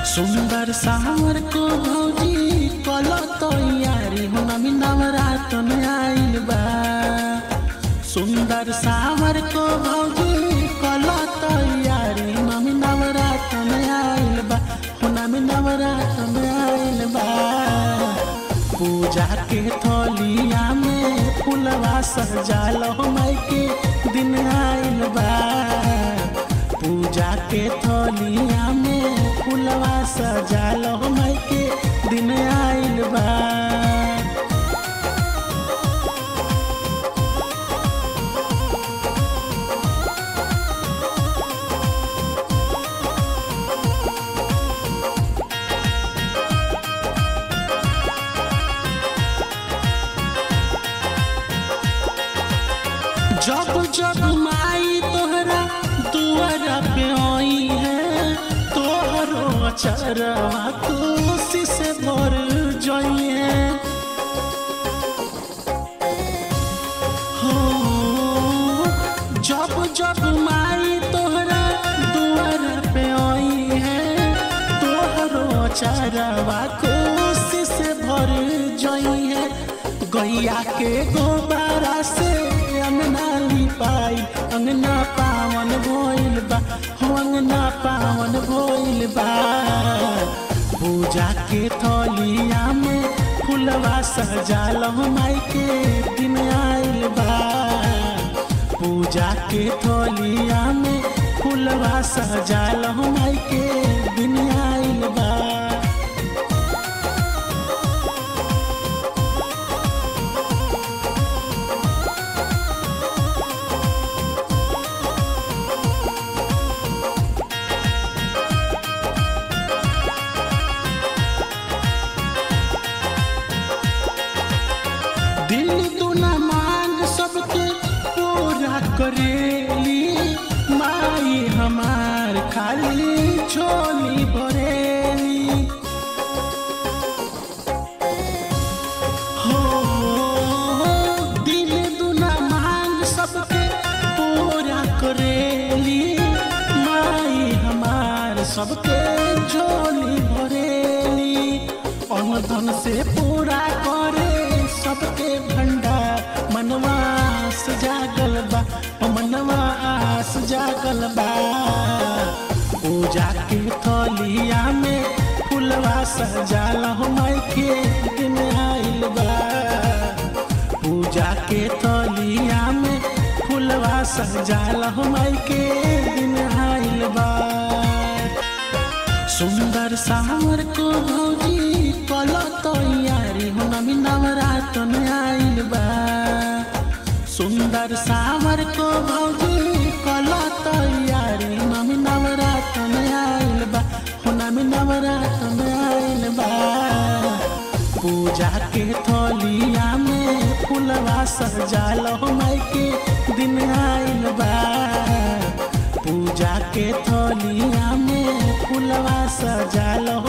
सुंदर सावर को भौजी कल तैयारी हो नमी नवरात में आइल बा सुंदर सावर को भौजी कल तैयारी नमी नवरात में आइल बा हो नमी नवरात में आइल बा पूजा के थलिया में फुलवा सजाल हो माई के दिन आइल बा पूजा के थलिया में फुलवा सजाल हो माई के दिन आइल बा जब जब माई तोहरा दुआरा पे आई है तोहरो चरवा कोसी से भर जाइए हो जब जब माई तोहरा दुआरा पे आई है तोहरो चरवा कोसी से भर जाइए गैया के गोबारा से अंगना लिपाई अंगना पावन भोइल बा हो अंगना पावन भोइल बा पूजा के थलिया में फुलवा सजाल हो माई के दिन आइल बा पूजा के थलिया में फुलवा सजाल हो माई के दिन आइल बा दिल दुना मांग सबके पूरा करेली माई हमार खाली झोली भरेली हो दिल दुना मांग सबके पूरा करेली माई हमार सबके झोली भरेली अनुधन से पूरा करे सबके भंडार मनवास जागल बा ओ मनवास जागल बा पूजा के थलिया में फुलवा सजाल हो माई के दिन आइल बा पूजा के थलिया में फुलवा सजाल हो माई के दिन आइल बा सुंदर सावर को भौजी कल तैयारी हो नमी नवरात में आइल बा सुंदर सावर को भौजी कल तैयारी नमी नवरात में आइल बा हो नमी नवरात में आइल बा पूजा के थलिया में फुलवा सजाल हो माई के दिन आइल बा पूजा के थलिया में फुलवा सजाल